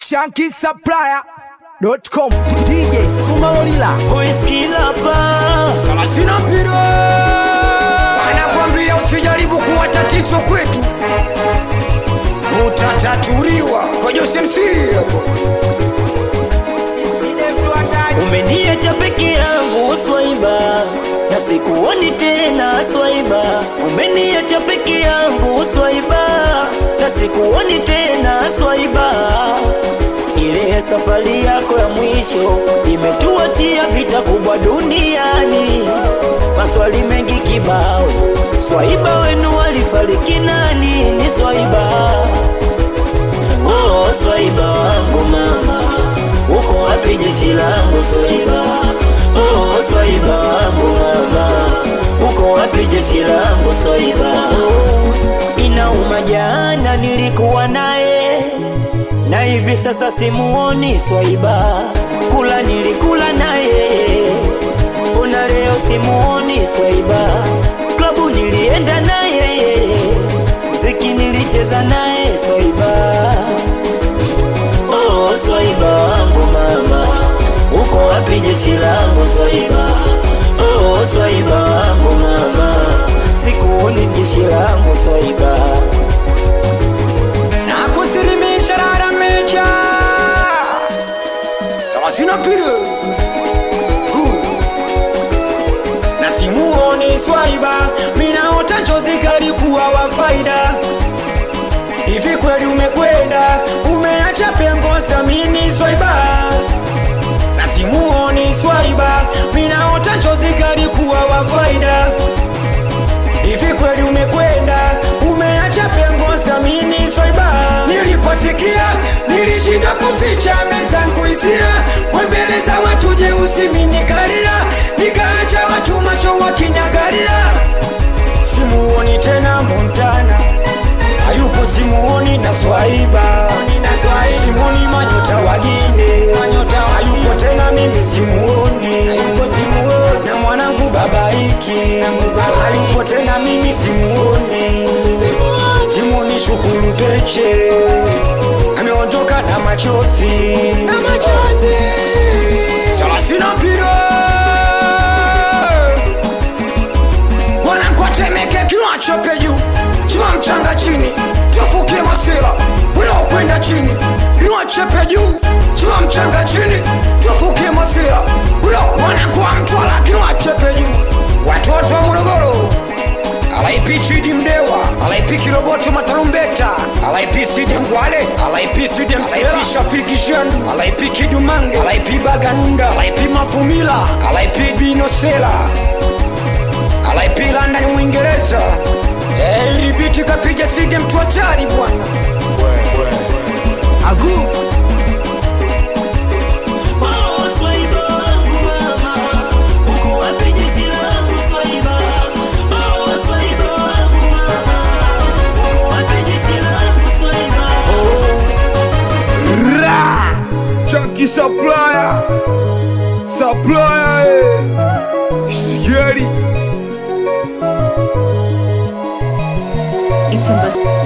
shankisupplier.com DJ Sumalolila Voice killer pa Salasina mpira anakwambia usijaribu kuwa tatizo kwetu, utatatuliwa kwa Jose MC hapo. Umeniacha peke yangu swaiba na sikuoni tena swaiba Umeniacha peke yangu swaiba na sikuoni tena swaiba Ile safari yako ya mwisho imetuachia vita kubwa duniani Maswali mengi kibao Swaiba wenu walifariki nani ni swaiba Oh, swaiba wangu mama, uko wapi jeshi langu swaiba? Oh, swaiba wangu mama, uko wapi jeshi langu swaiba? Oh, inauma jana nilikuwa naye na hivi sasa simuoni swaiba. Kula nilikula naye, una leo simuoni swaiba. Klabu nilienda naye, mziki nilicheza naye swaiba. Oh, swaiba wangu mama, uko wapi jeshi langu swaiba? Oh, swaiba wangu mama, sikuoni jeshi langu swaiba. na kusilimisha rara mecha Salasina mpira Hu. na simuoni swaiba, minaota njozi kalikuwa wa faida hivi kweli umekwenda umeacha pengo samini swaiba na simuoni swaiba minaota njozi kalikuwa wa faida hivi kweli umekwenda umeacha pengo samini swaiba niliposikia nilishinda kuficha mezangu hisia wembele za watu jeusi minikalia nikaacha watu macho wakinyagalia simuoni tena montana hayupo simuoni na swaiba simuoni manyota wagine hayupo tena mimi simuoni na mwanangu babaiki hayupo tena mimi simuoni simuoni shukuru peche ameondoka na machozi salasina mpira wanakwatemeke kiwachope juu chima mchanga chini tufukie masira unaokwenda chini iwachepe juu chima mchanga chini tufukie masira uno wanakuwa mtwala kiwachepe juu watoto wa morogoro alaipi chidi mdewa alaipi kiroboto matarumbeta alaipi side ngwale alaipi side alaipi shafiki shandu alaipi kidumange alaipi baganunda alaipi mafumila alaipi binosela alaipi London Uingereza. Eh, ili biti kapiga side mtu hatari bwana. Agu Oh, swaiba wangu mama, uko wapi jeshi langu swaiba? Oh, swaiba wangu mama, uko wapi jeshi langu swaiba? Ra Chunky Supplier Supplier eh Scary It's in the